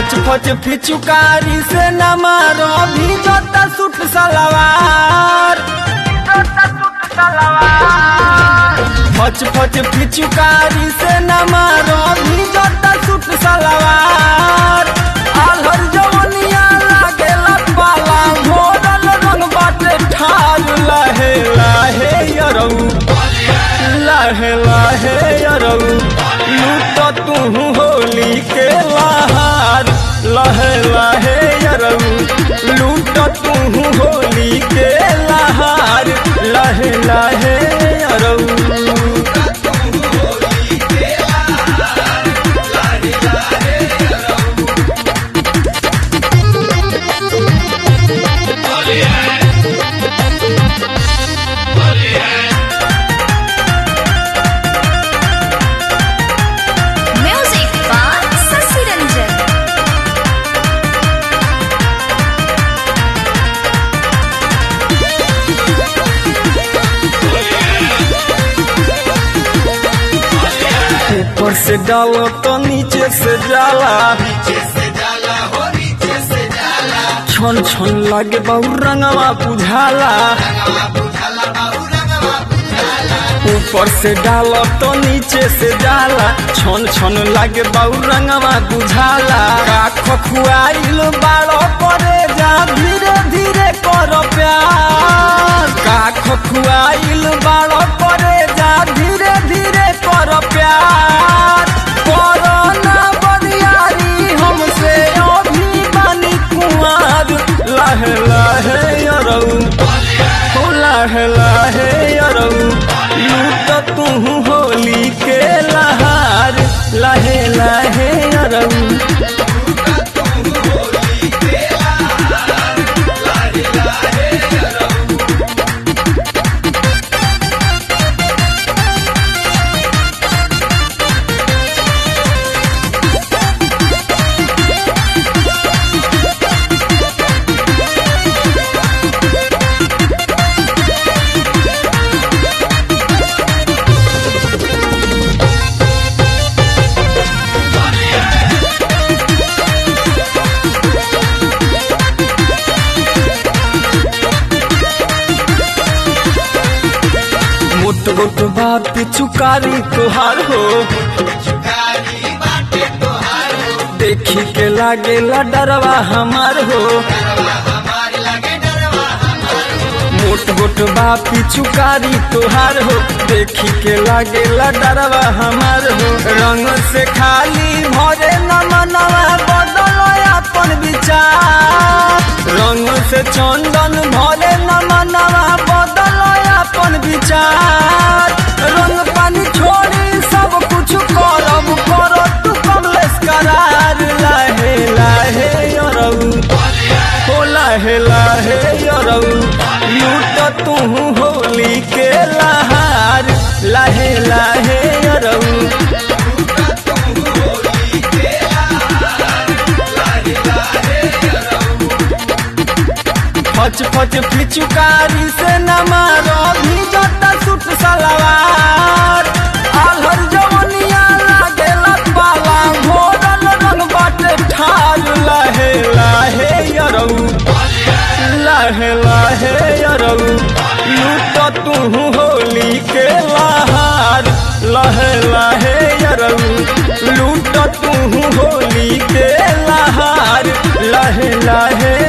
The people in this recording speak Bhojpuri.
फच फच फिचुकारी से न मारो भी जोता सूट सलवार फच फच फिचुकारी से न मारो भी जोता सूट सलवार आलहर जवनिया लागेला पाला घोरल रंग बाटे ठार लहे लहे यरऊ लहे लहे यरऊ लूट तू होली के लहार लहे लहे यरऊ लूट तू होली के लहार लहे लहे यरऊ Music by Sasi Ranjan. ऊपर से डालो तो नीचे से जाला छन छन लागे बहु रंगवा बुझाला ऊपर से डालो तो नीचे से जाला छन छन लागे बहु रंगवा बुझाला राख खुआइल बाड़ो करे जा धीरे धीरे कर प्यार काख खुआइल बाड़ो करे जा धीरे धीरे कर प्यार करो ना बनियारी हमसे अभी बानी कुमार लहे लहे अरऊ हो लहे लहे अरऊ लूट तू होली के लहार लहे लहे अरऊ मोट मोट बात चुकारी तुहार हो देखी के लागे डरवा हमार हो मोट मोट बाप चुकारी तुहार हो देखी के लागे डरवा हमार हो रंग से खाली भरे न मनवा बदलो अपन विचार रंग से चंदन भरे न मनवा बदलो अपन विचार रंग पानी छोड़ी सब कुछ करब करो तू कमलेश करार लाहे लाहे अरऊ हो लाहे लाहे अरऊ लूट तू होली के लहार लाहे लाहे अरऊ फच फच फिचुकारी से न मारो भी जोता सूट सलवार आलहर जवनिया लागेला पाला घोरल रंग बाटे ठार लहे लहे यरऊ लहे लहे यरऊ लूट तू होली के लहार लहे लहे यरऊ लूट तू होली के लहार लहे लहे